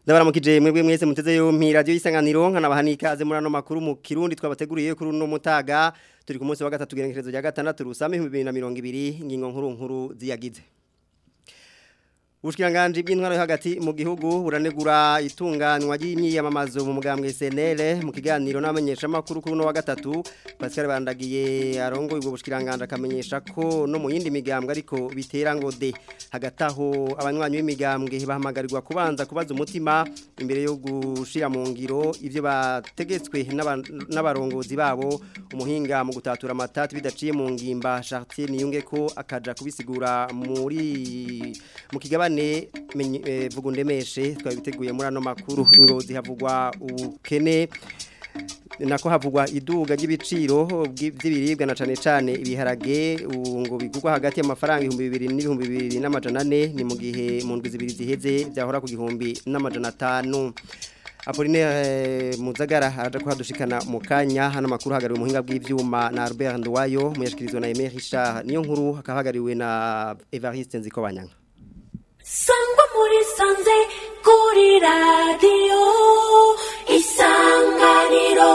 Ndabaramukije mwebwe mwese muteze yompi radio isanganiro nkanabaha ikaze muri ano makuru mu Kirundi twabateguriye kuri uno mutaga turi ku munsi wa gatatu gerekerezo rya gatandatu rusame 2020 ngingo nkuru nkuru ziyagize Ubushikiranganje bw'intwaro yo hagati mu gihugu buranegura itunganywa ry'imyiyamamazo mu mugambwe SNL mu kiganiro n'amenyesha makuru kuri no wa gatatu Pascal Bandagiye arongoye ubwo bushikiranganje akamenyesha ko no mu yindi migambwe ariko bitera ngo de hagataho abanywanyi b'imigambwe bahamagarirwa kubanza kubaza umutima imbere yo gushira mu ngiro ivyo bategetswe n'abarongozi babo umuhinga mu gutatura amatati bidaciye mu ngimba Chartier niyunge ko akaja kubisigura muri mu kigabane ne vugundemeshe twabiteguye muri ano makuru ingozi havugwa ubukene nako havugwa iduga ry'ibiciro by'ibiribwa na cane cane ibiharage ngo bigurwa hagati y'amafaranga 2000 n'ibihumbi 2000 n'amajana 4 ni mu gihe mu ndwi zibiri ziheze byahora ku gihumbi n'amajana 5 Apoline eh, Muzagara aje kuhadushikana mu kanya hano makuru hagariwe muhinga bw'ivyuma na Albert Ndwayo muyashikirizwa na Emery Richard niyo nkuru hakahagariwe na Evariste Nzikobanyanga sangwa muri sanze kuri radiyo isanganiro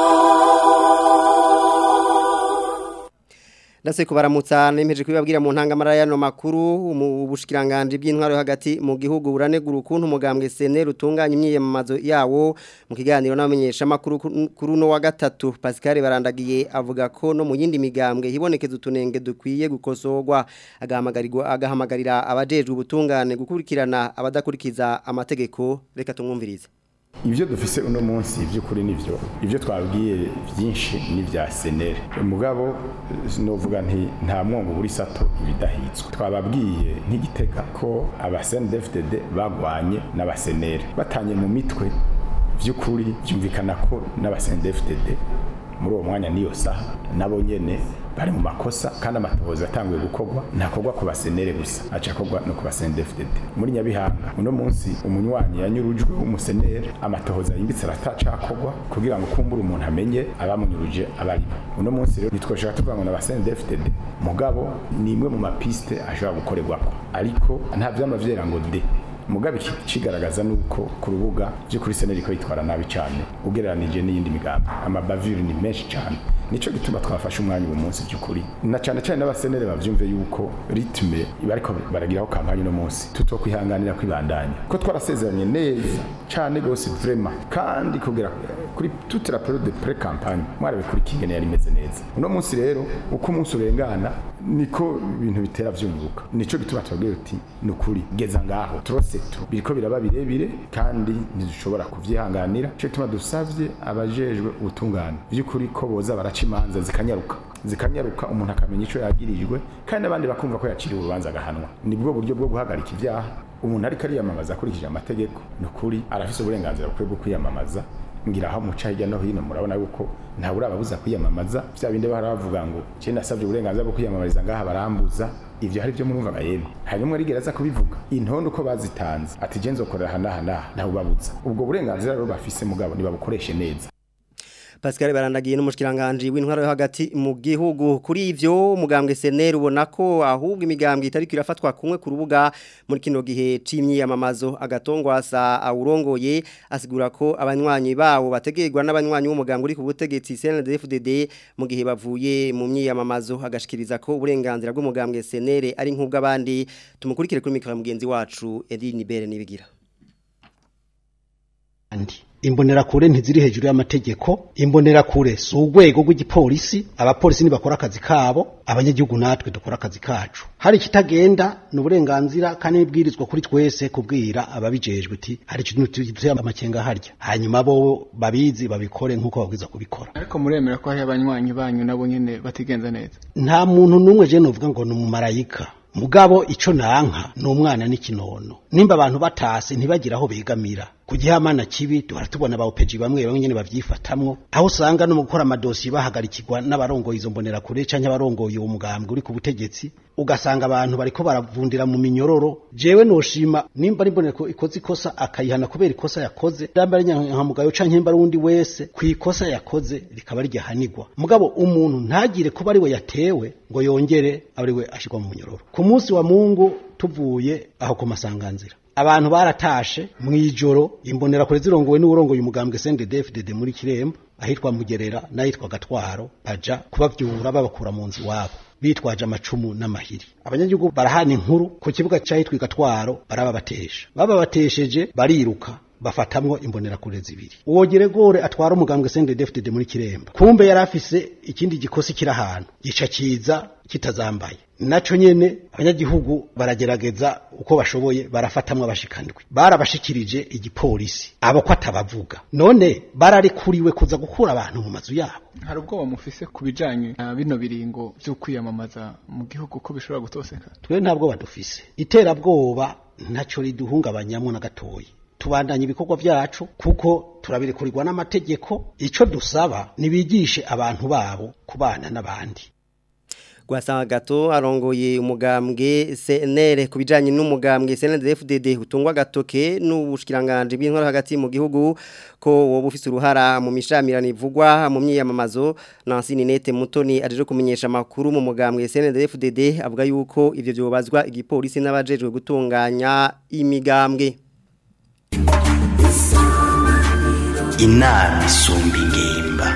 Ndase kubaramutsa nemeje kubibabwira mu ntangamara y'ano makuru mu bushikiranganje bw'intwaro hagati mu gihugu buranegura ukuntu umugambwe SNL utunganya imyiyamamazo yawo mu kiganiro n'amenyesha makuru kuri no wa gatatu Pascal Barandagiye avuga ko no mu yindi migambwe hibonekeza utunenge dukwiye gukosorwa agahamagarirwa agahamagarira abajejwe ubutungane gukurikirana abadakurikiza amategeko reka tumwumvirize ibyo dufise uno munsi by'ukuri nivyo ibyo twabwiye byinshi ni bya senere umugabo novuga nti nta mwongo buri sato ibidahitswe twababwiye nk'igitega ko abasendefdd bagwanye n'abasenere batanye mu mitwe by'ukuri byumvikana ko n'abasendefdd muri uwo mwanya niyo saha nabo nyene bari mu makosa kandi amatohoza atanguye gukorwa ntakorwa ku basenere gusa aca akorwa no ku basendefdd muri nyabihanga uno munsi umunywanyi yanyurujwe w'umusenere amatohoza yimbitse aratacakorwa kugira ngo kumbura umuntu amenye abamunyuruje abarimo uno munsi rero nitwoshaka tuvuga ngo n'abasendefdd mugabo ni imwe mu mapiste ashobora gukorerwako ariko nta vyama vyera ngo de mugabe kigaragaza nuko ku rubuga byo kuri seneri ko yitwara nabi cyane ugereranije n'iyindi migambi amabavire ni menshi cyane nico gituma twafashe umwanya uwo munsi by'ukuri na cyane cyane n'abasenere bavyumve yuko ritme bariko baragiraho kampanye no munsi tuto kwihanganira kwibandanya ko twarasezeranye neza cyane gose vraiment kandi kugera kuri toute la période de pré campagne mwarabe kuri kingene yari imeze neza uno munsi rero uko umunsi urengana niko ibintu bitera vyunguka nico gituma tubabwiye uti nukuri geza ngaho turose tu biriko biraba birebire kandi ntidushobora kuvyihanganira cyo gituma dusavye abajejwe ubutungane by'ukuri ko boza baraca imanza zikanyaruka zikanyaruka umuntu akamenya ico yagirijwe kandi abandi bakumva ko yaciriwe urubanza agahanwa nibwo buryo bwo guhagarika ivyaha umuntu ariko ariyamamaza akurikije amategeko nukuri arafise uburenganzira bukwiye bwo kwiyamamaza ngira aho muca hirya no hino murabona yuko nta urababuza kwiyamamaza vya bindi bahora bavuga ngo je nasavye uburenganzira bwo kwiyamamariza ngaha barambuza ivyo hari byo murumva bayene hanyuma rigereza kubivuga intondo uko bazitanze ati je nzokorera hanaha naha ntawe babuza ubwo burenganzira rero bafise mugabo nibabukoreshe neza Pascal Barandagiye n'umushikiranganje w'intwaro yo hagati mu gihugu kuri ivyo mugambwe SNL ubona ko ahubwo imigambwe itari kirafatwa kumwe ku rubuga muri kino gihe c'imyiyamamazo agatongwasa awurongoye asigura ko abanywanyi bawo bategerwa n'abanywanyi b'umugambwe uri ku butegetsi CNDD-FDD mu gihe bavuye mu myiyamamazo agashikiriza ko uburenganzira bw'umugambwe SNL ari nk'ubw'abandi tumukurikire kuri mikro mugenzi wacu Edine Bere nibigira andi imbonerakure ntiziri hejuru y'amategeko imbonerakure si urwego rw'igipolisi abapolisi ntibakora akazi kabo abanyagihugu natwe dukora akazi kacu hari ikitagenda ni uburenganzira kandi nibwirizwa kuri twese kubwira ababijejwe uti hari ikintu tuzuye amakenga harya hanyuma bo babizi babikore nk'uko babwiza kubikora ariko muremera ko hari abanywanyi banyu nabo nyene batigenza neza nta muntu n'umwe je novuga ngo ni umumarayika mugabo ico nanka ni umwana n'ikinono nimba abantu batase ntibagira aho begamira ku gihamana kibi duhora tubona ba opeji bamwe bamwe nyene bavyifatamwo aho usanga no mu gukora amadosiye bahagarikirwa n'abarongoye izo mbonerakure canke abarongoye uwo mugambwe uri ku butegetsi ugasanga abantu bariko baravundira mu minyororo jewe noshima nimba ari mboneko ikoze ikosa akayihana kubera ikosa yakoze ndamba ari nyankamugayo canke mba ari undi wese ku ikosa yakoze rikaba ryahanigwa mugabo umuntu ntagire kuba ari we yatewe ngo yongere ari we ashirwa mu munyororo ku munsi wa mungu tuvuye aho ku masanganzira abantu baratashe mw'ijoro imbonera kure zirongowe n'urongoye umugambwe CNDD-FDD muri Kiremba ahitwa Mugerera n'ahitwa Gatwaro baja kubavyura babakura mu nzu wabo bitwaje amacumu n'amahiri abanyagihugu barahana inkuru ku kibuga cyahitwa Gatwaro barababatesha bababatesheje bariruka bafatamwo imbonerakure zibiri uwo geregore atwara umugambwe CNDD-FDD muri Kiremba kumbe yari afise ikindi gikosi kiri ahantu gica kiza kitazambaye naco nyene abanyagihugu baragerageza uko bashoboye barafatamwo abashikandwi barabashikirije igipolisi abo ko atabavuga none bararikuriwe kuza gukura abantu mu mazu yabo hari ubwoba mufise ku bijanye na bino biringo vyo kwiyamamaza mu gihugu ko bishobora gutoseka twe ntabwo badufise iterabwoba ntaco riduhungabanyamwo na gatoyi tubandanya ibikorwa vyacu kuko turabirekurirwa n'amategeko ico dusaba nibigishe abantu babo kubana n'abandi Gwasanga gato arongoye umugambwe CNL kubijanye n'umugambwe CNDD-FDD utungwa gatoke n'ubushikiranganje bw'intwaro hagati mu gihugu ko wowe ufise uruhara mu mishamirano ivugwa mu myiyamamazo Nancy Ninete Mutoni aje kumenyesha makuru mu mugambwe CNDD-FDD avuga yuko ivyo byobazwa igipolisi n'abajejwe gutunganya imigambwe inama isumba ingimba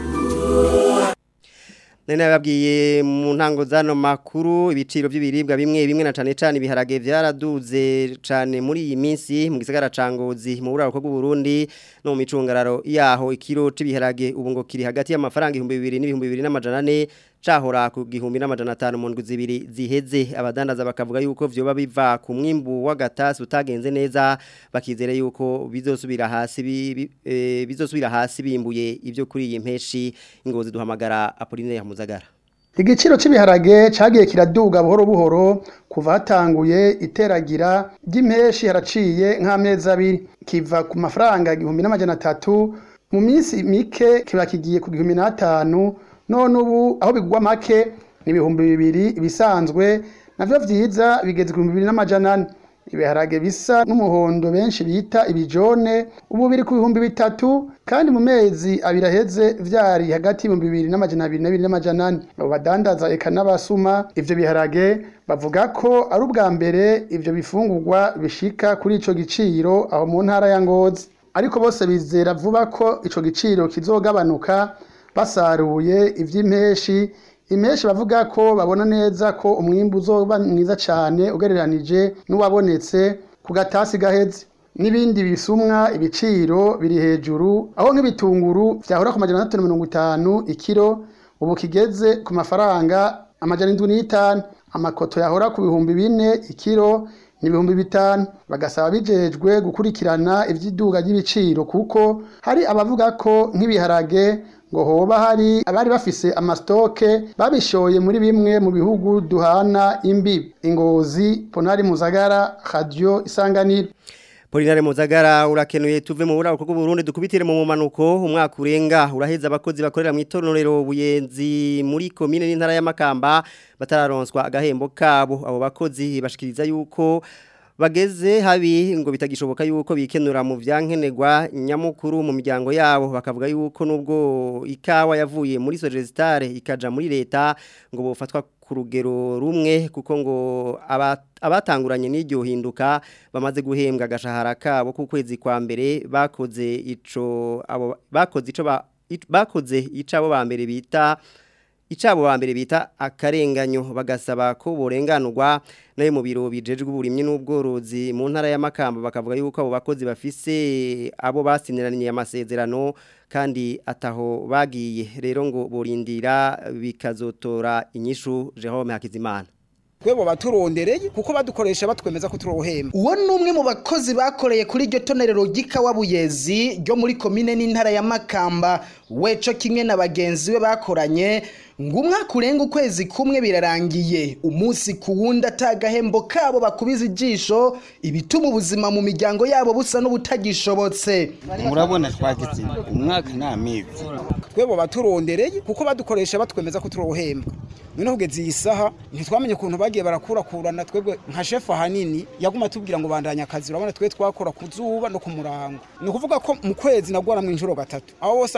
Nene babwiye mu ntango zano makuru ibiciro by'ibiribwa bimwe bimwe na cane cane ibiharage vyaraduze cane muri iyi minsi mu gisagara cangozi mu buraro bwo Burundi no mu micungararo yaho ikiro c'ibiharage ubu ngo kiri hagati y'amafaranga 2000 n'ibihumbi 2400 cahora ku gihumbi n'amajana 5 mu ndwi zibiri ziheze abadandaza bakavuga yuko vyoba biva ku mwimbu w'agatasi utagenze neza bakizere yuko bizosubira hasi bi, e, bizosubira hasi bimbuye ivyo kuri iyi mpeshi ingozi duhamagara Apolline ya Muzagara Igiciro c'ibiharage cagiye kiraduga buhoro buhoro kuva hatanguye iteragira ry'impeshi haraciye nk'amezi abiri kiva ku mafaranga igihumbi n'amajana atatu mu minsi mike kiba kigiye ku gihumbi n'atanu none ubu aho bigwa make ni ibihumbi bibiri ibisanzwe navyo vyiza bigeze ku bihumbi bibiri n'amajana ane ibiharage bisa n'umuhondo benshi bita ibijone ubu biri ku bihumbi bitatu kandi mu mezi abiri aheze vyari hagati y'ibihumbi bibiri n'amajana abiri n'abiri n'amajana ane abo badandaza eka n'abasuma ivyo biharage bavuga ko ari ubwa mbere ivyo bifungurwa bishika kuri ico giciro aho mu ntara ya ngozi ariko bose bizera vuba ko ico giciro kizogabanuka basaruye ivy'impeshi impeshi bavuga ko babona neza ko umwimbu uzoba mwiza cyane ugereranije n'uwabonetse ku gatasi gaheze n'ibindi bisumwa ibiciro biri hejuru aho nk'ibitunguru vyahora ku majana atatu na mirongo itanu ikiro ubu kigeze ku mafaranga amajana indwi n'itanu amakoto yahora ku bihumbi bine ikiro ni ibihumbi bitanu bagasaba bijejwe gukurikirana ivy'iduga ry'ibiciro kuko hari abavuga ko nk'ibiharage ngo hoba hari abari bafise amastoke babishoye muri bimwe mu bihugu duhana imbibi ingozi ponari muzagara radio isanganiro Polinare Muzagara urakenuye tuve mu burako bw'u Burundi dukubitire mu mumanuko umwaka urenga uraheza abakozi bakorera mu itonorero buyenzi muri commune n'intara ya Makamba batararonswa agahembo kabo abo bakozi bashikiriza yuko bageze habi ngo bitagishoboka yuko bikenura mu vyankenerwa nyamukuru mu miryango yabo bakavuga yuko nubwo ikawa yavuye muri Sogestare ikaja muri leta ngo bofatwa ku rugero rumwe kuko ngo abatanguranye n'iryo hinduka bamaze guhembwa agashahara kabo ku kwezi kwa mbere bakoze ico abo bakoze ico bakoze icabo ba mbere bita icabo ba mbere bita akarenganyo bagasaba ko borenganurwa nayo mu biro bijejwe uburimyi n'ubworozi mu ntara ya Makamba bakavuga yuko abo bakozi bafise abo basiniraniye amasezerano kandi ataho bagiye rero ngo borindira bikazotora inyishu Jerome Hakizimana twebo baturondereye kuko badukoresha batwemeza ko turohemba uwo ni umwe mu bakozi bakoreye kuri iryo tonerero ry'ikawa buyezi ryo muri komine n'intara ya makamba weco kimwe na bagenzi be bakoranye ngo umwaka urenga ukwezi kumwe birarangiye umunsi ku wundi atagahembo kabo bakubiza ijisho ibituma ubuzima mu miryango yabo busa n'ubutagishobotse murabona twagize umwaka nta mizi twebo baturondereye kuko badukoresha batwemeza ko turohemba noneho kugeza iyi saha ntitwamenye ukuntu bagiye barakurakurana twebwe nka shefu ahanini yaguma tubwira ngo bandanye akazi urabona twe twakora ku zuba no ku murango ni ukuvuga ko mu kwezi nagwara mu inshuro gatatu aho bose amikoro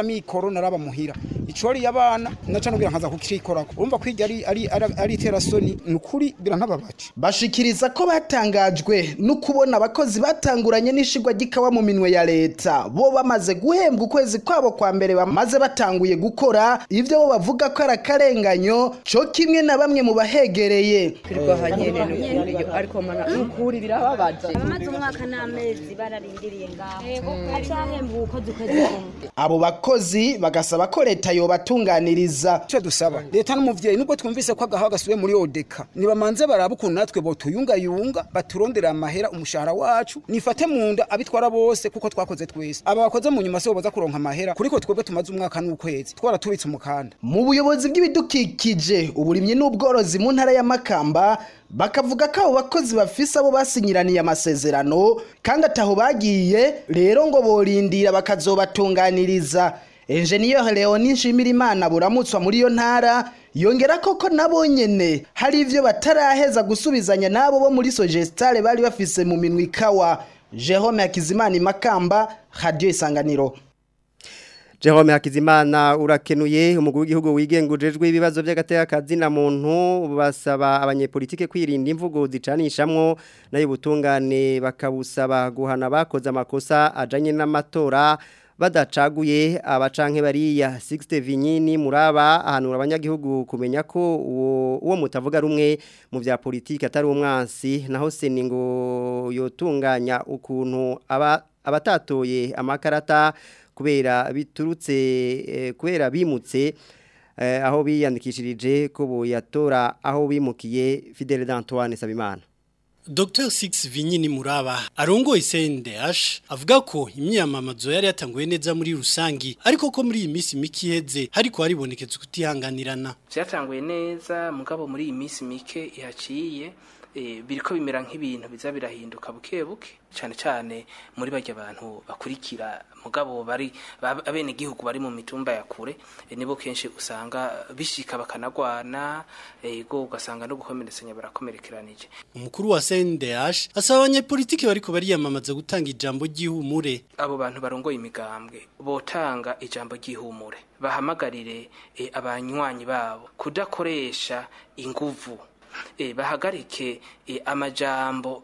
ijoro naraba muhira icori y'abana naca nubwira nkaza kukikorako urumva ko iryo ari ari ari, ari iterasoni ni ukuri birantababaje bashikiriza ko batangajwe no kubona abakozi batanguranye n'ishigwa ry'ikawa mu minwe ya leta bo bamaze guhembwa ukwezi kwabo kwa mbere bamaze batanguye gukora ivyo bo bavuga ko ari akarenganyo co kimwe na bamwe mu bahegereye twirirwa nyene n'ukuriyo ariko mana n'ukuri birababaje abamaze umwaka n'amezi bararindiriye ngaho acahemba ubukozi ukwezi kumwe abo bakozi bagasaba ko leta yobatunganiriza icyo dusaba leta n'umuvyeyi nubwo twumvise ko agahaho gasubiye muri odeka nibamanze baraba ukuntu natwe botuyungayunga baturondera amahera umushahara wacu nifate mu nda abitwara bose kuko twakoze twese aba bakoze mu nyuma se boza kuronka amahera kuriko twebwe tumaze umwaka n'ukwezi twaratubitse umukanda mu buyobozi bw'ibidukikije uburimyi n'ubworozi mu ntara ya Makamba bakavuga ko abo bakozi bafise abo basinyiraniye amasezerano kandi ataho bagiye rero ngo borindira bakazobatunganiriza Engineer Leonie Nshimirimana buramutswa muri iyo ntara yongera koko nabo nyene hari ivyo bataraheza gusubizanya nabo bo muri Sogestare bari bafise mu minwe ikawa Jerome Hakizimana Makamba Radio Isanganiro Jerome Hakizimana urakenuye umugwi w'igihugu wigengujejwe ibibazo by'agateka na muntu basaba abanyepolitike kwirinda imvugo zicanishamwo nayo butungane bakabusaba guhana bakoze amakosa ajanye n'amatora badacaguye abacanke bariya 60 vinyini muraba ahanura abanyagihugu kumenya ko uwo uwo mutavuga rumwe mu vya politike atari umwansi naho seningo yotunganya ukuntu aba abatatoye amakarata kubera biturutse eh, kubera bimutse eh, aho biyandikishirije ko boyatora aho bimukiye Fidel d'Antoine Sabimana Dr. Six Vinyini Muraba arongoye CNDH avuga ko imyamamazo yari yatanguye neza muri rusangi ariko ko muri iyi minsi mike iheze hariko haribonekeza kutihanganirana byatanguye neza mugabo muri iyi minsi mike ihaciye biriko bimera nk'ibintu biza birahinduka buke buke cyane cyane muri bajya abantu bakurikira mugabo bari abene gihugu bari mu mitumba ya kure nibo kenshi usanga bishika bakanagwana ego ugasanga no gukomeretsanya barakomerekeranije umukuru wa CNDH asaba abanyepolitiki bariko bariyamamaza gutanga ijambo ry'ihumure abo bantu barongoye imigambwe botanga ijambo ry'ihumure bahamagarire e, abanywanyi babo kudakoresha inguvu e, bahagarike e, amajambo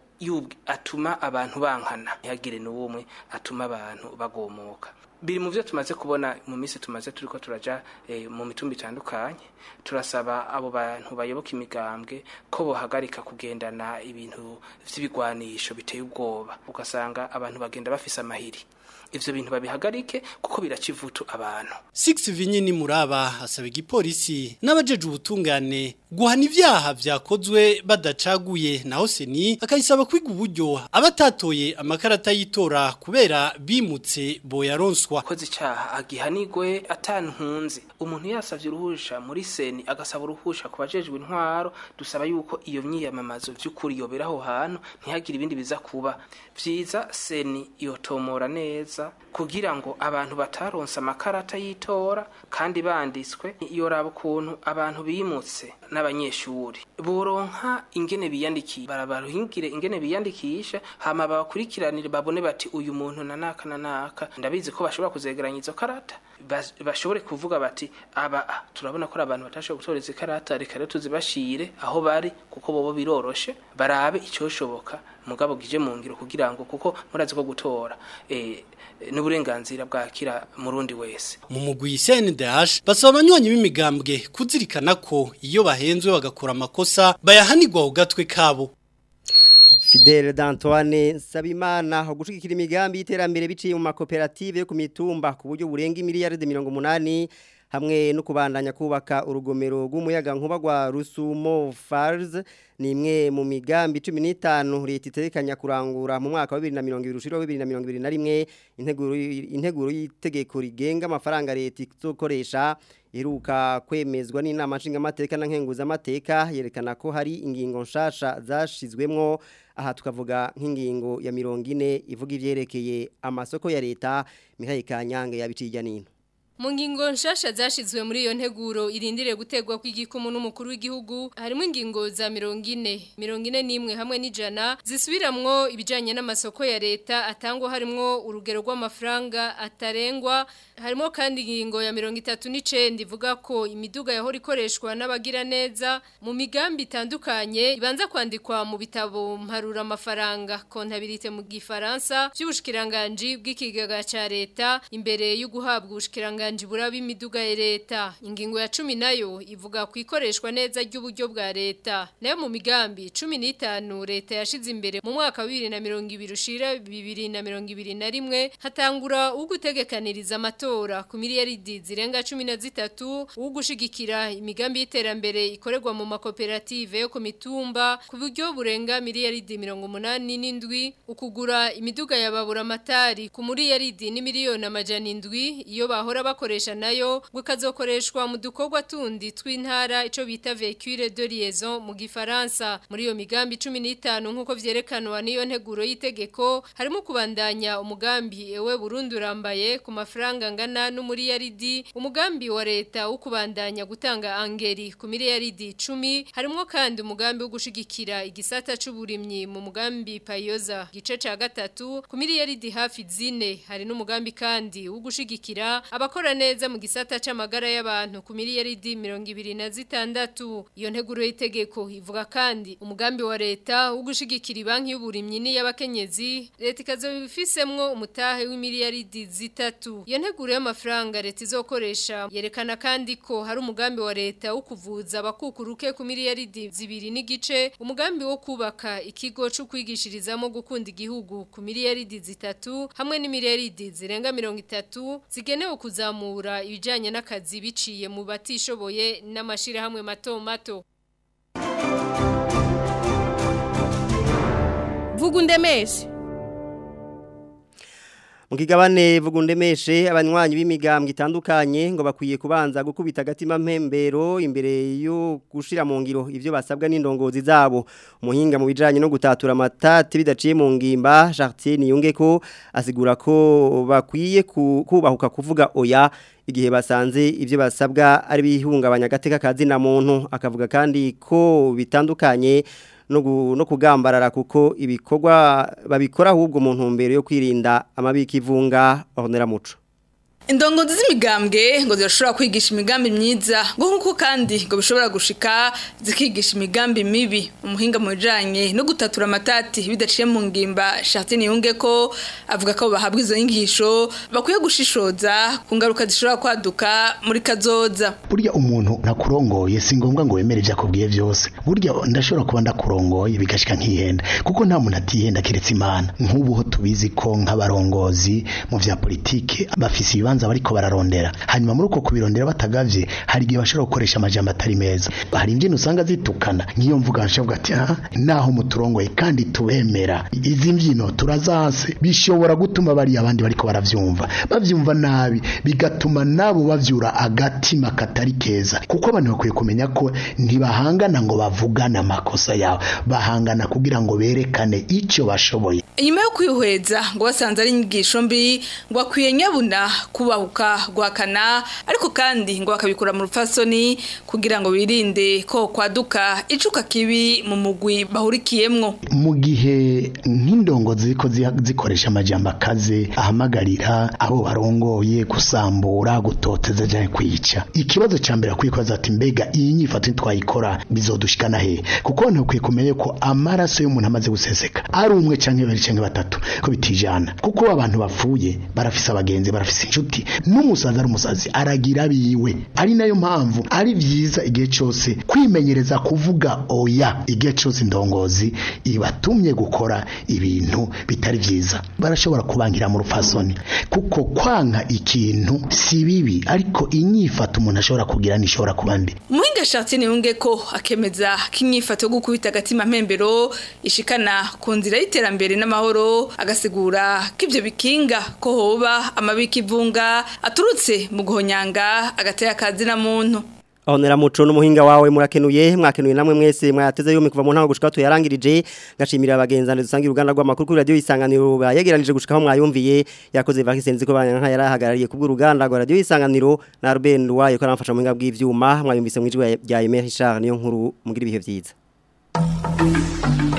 atuma abantu bankana ntihagire n'ubumwe atuma abantu bagomoka biri mu byo tumaze kubona mu minsi tumaze turi ko turaja e, mu mitumba itandukanye turasaba abo bantu bayoboka imigambwe ko bohagarika kugendana ibintu vy'ibigwanisho biteye ubwoba ugasanga abantu bagenda bafise amahiri ivyo bintu babihagarike kuko biracivutu abantu Six Vinyini Muraba asaba igipolisi n'abajeje ubutungane guhana ivyaha vyakozwe badacaguye naho seni akayisaba kwiga uburyo abatatoye amakarata y'itora kubera bimutse boyaronswa koze icaha agihanigwe atantunzi umuntu yasavye uruhusha muri seni agasaba uruhusha kubajejwe intwaro dusaba yuko iyo myiyamamazo vy'ukuri yobera aho hantu ntihagire ibindi biza kuba vyiza seni yotomora neza kugira ngo abantu bataronse amakarata y'itora kandi banditswe yoraba ukuntu abantu bimutse n'abanyeshuri boronka ingene biyandikiye barabaruhingire ingene biyandikisha hama babakurikiranire babone bati uyu muntu na naka na naka ndabizi ko bashobora kuzegeranya izo karata bashobore kuvuga bati aba turabona ko ari abantu batashoboye gutora izi karata reka rero tuzibashire aho bari kuko bobo biroroshe barabe icyoshoboka mugabo gije mu ngiro kugira ngo kuko murazi ko gutora eh n'uburenganzira bwakira murundi wese mu mugwi CNDH basaba abanywanyi b'imigambwe kuzirikana ko iyo bahenzwe bagakora amakosa bayahanirwa ku gatwe kabo Fidel d'Antoine Sabimana ho gushigikira imigambi y'iterambere biciye mu makoperative yo ku mitumba ku buryo burenga miliyaride 180 hamwe no kubandanya kubaka urugomero rw'umuyaga nkuba rwa Rusumo Falls ni imwe mu migambi 15 leta itekanya kurangura mu mwaka wa 2020 ushiro 2021 integuro integuro y'itegeko rigenga amafaranga leta izokoresha iruka kwemezwa n'inama nshingamateka na nkenguza amateka yerekana ko hari ingingo nshasha zashizwemwo aha tukavuga nk'ingingo ya 40 ivuga ivyerekeye amasoko ya leta Mihaye Kanyange yabiciye nino Mu ngingo nshasha zashizwe muri iyo nteguro irindire gutegwa kw'igikumu n'umukuru w'igihugu harimo ingingo za 40 41 hamwe n'ijana zisubiramwo ibijanye n'amasoko ya leta atangwa harimo urugero rw'amafaranga atarengwa harimo kandi ingingo ya 39 ivuga ko imiduga yahora ikoreshwa n'abagira neza mu migambi itandukanye ibanza kwandikwa mu bitabo mparura amafaranga kontabilite mu gifaransa by'ubushikiranganje bw'ikigega ca leta imbere yo guhabwa ubushikiranganje buraba imiduga ya leta ingingo ya 10 nayo ivuga ku ikoreshwa neza ry'uburyo bwa leta nayo mu migambi 15 leta yashize imbere mu mwaka wa 2020 ushira 2021 hatangura ugutegekaniriza amatora ku miliyaridi zirenga 13 ugushigikira imigambi y'iterambere ikorerwa mu makoperative yo ku mitumba ku buryo burenga miliyaridi 87 ukugura imiduga yababura amatari ku miliyaridi ni miliyoni amajana indwi iyo bahora bakoresha nayo gukazokoreshwa mu dukorwa tundi tw'intara ico bita véhicule de liaison mu gifaransa muri iyo migambi 15 nkuko vyerekanwa niyo nteguro y'itegeko harimo kubandanya umugambi ewe Burundi urambaye ku mafaranga ngana n'umuriyaridi umugambi wa leta wo kubandanya gutanga angeri ku miliyaridi 10 harimo kandi umugambi wo gushigikira igisata c'uburimyi mu mugambi payoza gice ca gatatu ku miliyaridi hafi zine hari n'umugambi kandi wo gushigikira abakora neza mu gisata c'amagara y'abantu ku miliyaridi 26 iyo nteguro y'itegeko ivuga kandi umugambi wa leta wo gushigikira banki y'uburimyi n'iy'abakenyezi leta ikazobifisemwo umutahe w'imiliyaridi zitatu iyo nteguro y'amafaranga leta izokoresha yerekana kandi ko hari umugambi wa leta wo kuvuza abakukuruke ku miliyaridi zibiri n'igice umugambi wo kubaka ikigo cyo kwigishirizamo gukunda igihugu ku miliyaridi zitatu hamwe n'imiliyaridi zirenga mirongo itatu zigenewe kuzamura ibijyanye n'akazi biciye mu batishoboye n'amashyirahamwe mato mato vuga undemeshe mu kigabane vugundemeshe abanywanyi b'imigambwe itandukanye ngo bakwiye kubanza gukubita agatima mpembero imbere yo gushira mu ngiro ivyo basabwa n'indongozi zabo umuhinga mu bijanye no gutatura amatati bidaciye mu ngimba Chartier niyunge ko asigura ko bakwiye kubahuka kuvuga oya igihe basanze ivyo basabwa ari bihungabanya gateka kazi na muntu akavuga kandi ko bitandukanye no kugambarara kuko ibikorwa babikora ahubwo mu ntumbero yo kwirinda amabiki ivunga bahonera muco Indongozi z'imigambwe ngo zirashobora kwigisha imigambi myiza ngo nkuko kandi ngo bishobora gushika zikigisha imigambi mibi umuhinga mu bijanye no gutatura amatati bidaciye mu ngimba Chartine yunge ko avuga ko bahabwa izo nyigisho bakwiye gushishoza ku ngaruka zishobora kwaduka muri kazoza burya umuntu nakurongoye si ngombwa ngo wemere ibyo akubwiye byose burya ndashobora kuba ndakurongoye bigashika nkihenda kuko nta muntu atihenda keretse imana nk'ubu ho tubizi ko nk'abarongozi mu vya politike bafise ibibanza bariko bararondera hanyuma muri uko kubirondera batagavye hari igihe bashobora gukoresha amajambo atari meza hari imbyino usanga zitukana nk'iyo mvuga nshavuga ati ah naho muturongoye kandi tubemera izi mbyino turazase bishobora gutuma bari abandi bariko baravyumva bavyumva nabi bigatuma nabo bavyura agatima katari keza kuko abantu bakwiye kumenya ko ntibahangana ngo bavugane amakosa yabo bahangana kugira ngo berekane icyo bashoboye inyuma yo kwihweza ngo basanze ari inyigisho mbi ngo akwiye nyabuna kubahuka guhakana ariko kandi ngo bakabikura mu rupfasoni kugira ngo birinde ko kwaduka icuka kibi mu mugwi bahurikiyemwo mu gihe nk'indongo ziko zikoresha amajambo akaze ahamagarira abo barongoye gusambura gutoteza cyane kwica ikibazo cya mbere akwiye kubaza ati mbega iyi nyifato twayikora bizodushikana he kuko abantu bakwiye kumenya ko amaraso y'umuntu amaze guseseka ari umwe cyangwa babiri cyangwa batatu ko bitijana kuko abantu bapfuye barafise abagenzi barafise inshuti n'umusazi ari umusazi aragira biwe ari nayo mpamvu ari byiza igihe cyose kwimenyereza kuvuga oya igihe cyose indongozi ibatumye gukora ibintu bitari byiza barashobora kubangira mu rupfasoni kuko kwanka ikintu si bibi ariko inyifato umuntu ashobora kugira nishobora kuba mbi umuhinga ashatse niyunge ko akemeza ko inyifato yo gukubita agatima mpembero ishikana ku nzira y'iterambere n'amahoro agasigura ko ibyo bikinga ko hoba amabiki ivunga aturutse mu guhonyanga agatera akazi na muntu Honera muco n'umuhinga wawe murakenuye mwakenuye namwe mwese mwateze yo kuva mu ntango gushika tuyarangirije gashimira abagenzane dusangira uruganda rw'amakuru kuri radio isanganiro bayegeranije gushika aho mwayumviye yakoze vakisenzi ko banyanka yarahagarariye kubwo uruganda rwa radio isanganiro na Ruben wayo ko aramfasha mu hinga bw'ivyuma mwayumvise mu ijwi rya Emery Richard niyo nkuru mugira ibihe vyiza